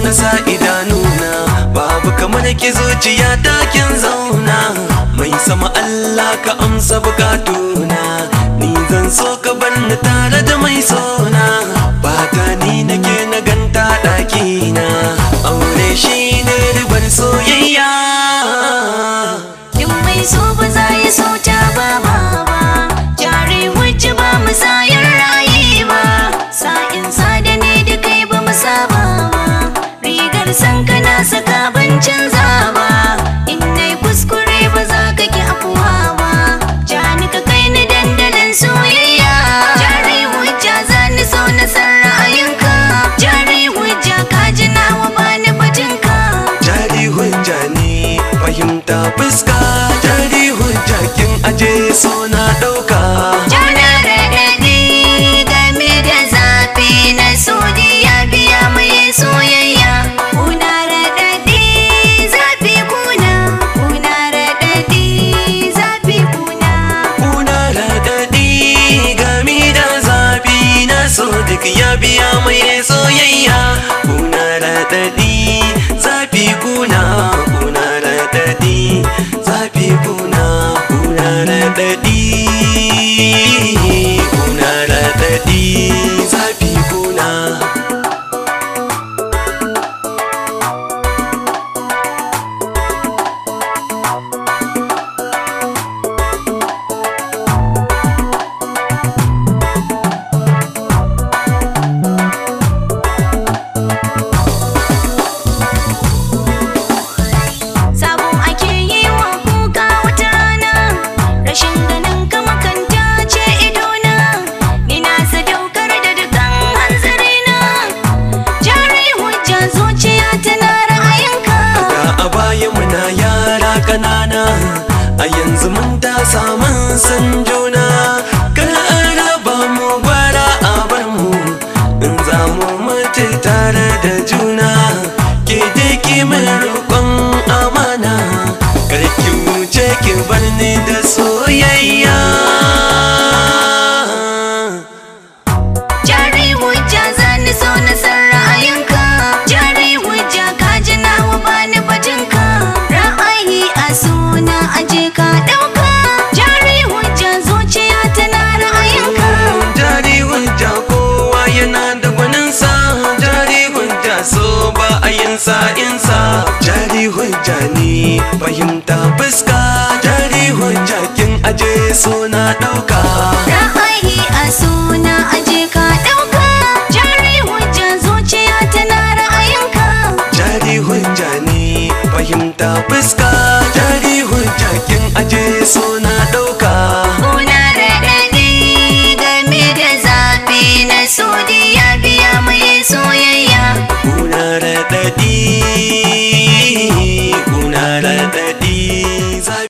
na sa idanuna babu kamar ki zuciya takin zauna mai sama Allah ka amsa bukatuna ni zan so ka banni tare da mai sona bata ni nake na ganta ɗakina aure shi ne ribar soyayya Duk mai so ba za ya so ta ba ba ba Jari wacce ba mu sayar raye ba Sa'in sada ne da kai ba mu saba ba Rigar san kana saka ban canza ba In nai kuskure ba za ka ki afuwa ba Jani ka kai ni dandalin soyayya Jari hujja za ni so na san ra'ayinka Jari hujja ka ji nawa ba ni batinka jari hujja ne fahimta fuska jari hujja kin aje so na ɗauka Jana raɗaɗi game da zafi na sodiya biya mai soyayya. Kuna raɗaɗi zafi kuna, kuna raɗaɗi zafi kuna. kuna raɗaɗi gami da zafi na so duk ya biya mai soyayya kuna raɗaɗi zafi kuna kuna raɗaɗi zafi kuna kuna raɗaɗi kuna raɗaɗi zafi kuna Sabon ake yi wa kuka wata rana, rashin ganin ka makanta ce idona. Ni na sadaukar da dukan hanzarina, jari hujja zuciya tana ra'ayinka. Da a baya muna yara kanana a yanzu mun ta samun san juna kar an raba mu gwara a bar mu in za mu mutu tare da juna ke dai ki min roƙon amana kar ki wuce ki bar ni da soyayya Jari hujja zani so na san ra'ayinka Jari hujja ka ji nawa bani batinka Ra'ayi a suna aje ka ɗauka Jari hujja zuciya tana ra'ayinka jari hujja kowa yana da gwaninsa jari hujja so ba a yin sa'insa jari hujja ne fahimta fuska jari hujja kin aje so na ɗauka Ra'ayi a suna aje ka ɗauka Jari hujja zuciya tana ra'ayinka jari hujja ne fahimta fuska jari hujja kin aje so na